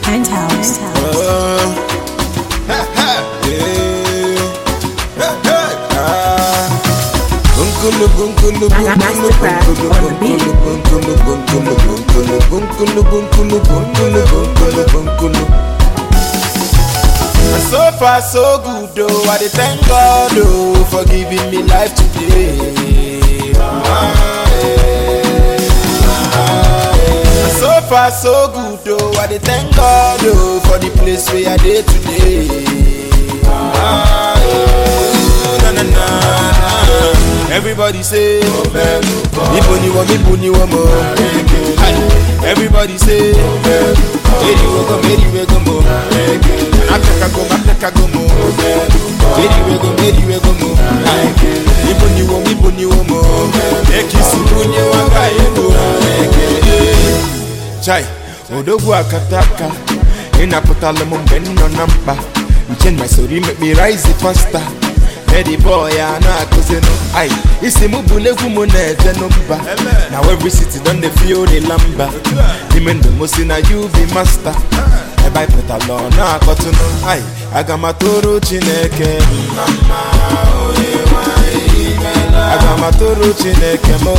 Penthouse. And so far so good though, I dey thank God oh for giving me life today. Ah, eh, ah, eh. And so far so good though, I dey thank God oh for the place where I dey today. Ah, eh, na, na, na, na. Everybody say, Ibo ni wo, Ibo ni wo mo. Everybody say, Meri we go, Meri we go mo. Africa go, Africa go mo. Meri we go, Meri we go mo. Ibo ni wo, Ibo ni wo mo. Ekisi bunye wanga ego. Chai, odogwu akataka ịnapụtala m mgbe m nọ na mkpa nche my story make me rise faster Eddie boy a na-akụzinụ ai isi m bụ n'egwu m na-eje n'mba na every city don dey feel the lamba n'ime ndụ m si na you be master ebe anyị pụtala ọ na-akọtụnụ ai aga m atụrụ chineke mma mma onye nwanyị imela aga m atụrụ chineke m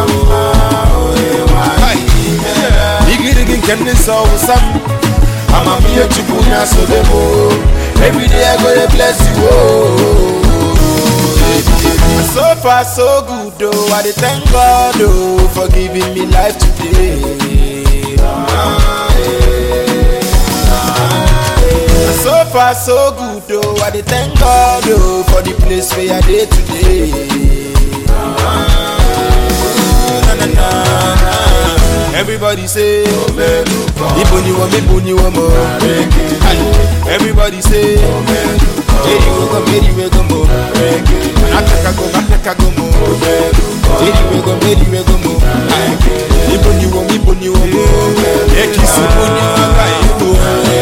igirigi nke ndị nsọ wụsa m amamihe chukwu na-asobe m everyday I go dey bless you oh. So far so good oh, I dey thank God oh for giving me life today. Ah, eh, ah, eh. So far so good oh, I dey thank God oh for the place where I dey today. Ah, na, na, na, na. Everybody say, Ibo ni wo, Ibo ni wo mo. Everybody say, Meri we go, Meri we go mo. Africa go, Africa go mo. Meri we go, Meri we go mo. Ibo ni wo, Ibo ni wo mo. Ekisi bo ni wo ka ego.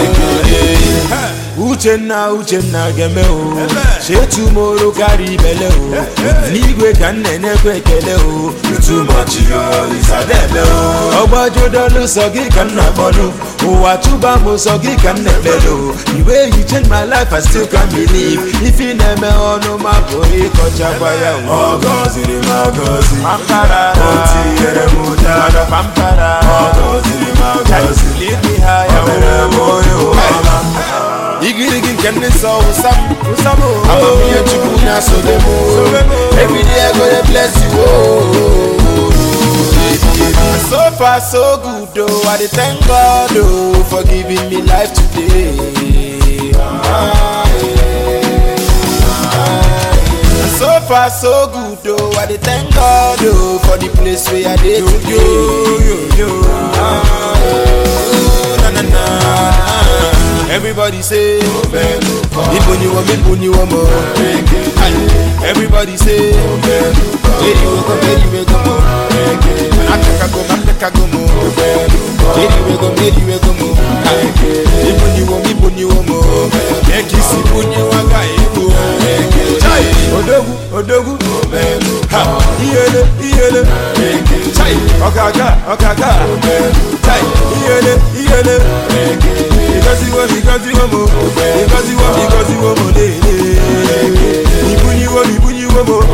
Uchenna Uchenna geme o chetumoro karịa ibele o n'igwe ka nne na-ekwe ekele o tumọchi isadebe o ọgbajudolu sọ gị ka nna kpọnụ ụwa tụba m sọ gị ka nna ekpele o the way you change my life I still can't believe ife na-eme ọnụ ma pụrụ ịkọchakwa ya o Ọgọziri m agọzi pampara O tinyere m ụdara pampara Ọgọziri m agọzi Lead me higher, O mere m onye ụwa igirigi nke ndị nsọ wụsa m amamihe chukwu na-asobe m everyday I go dey bless you oh. so far so good oh I dey thank God oh for giving me life today Ah, eh, ah, eh. so far so good oh I dey thank God oh for the place where I dey today Ah, eh, na, na, na, na. Everybody say, Ibo ni wo, Ibo ni wo mo. Everybody say, Meri we go, Meri we go mo. Africa go, Africa go mo. Meri we go, Meri we go mo. Ibo ni wo, Ibo ni wo mo. Ekisi bunye waga ego. Chai, odogwu, odogwu. Ha, iyele, iyele. Chai, ọ̀gàgà, ọ̀gàgà. Chai, iyele, iyele. Because you want, because you want more. Because you want, because you want more. Ibu ni wo, ibu ni wo mo.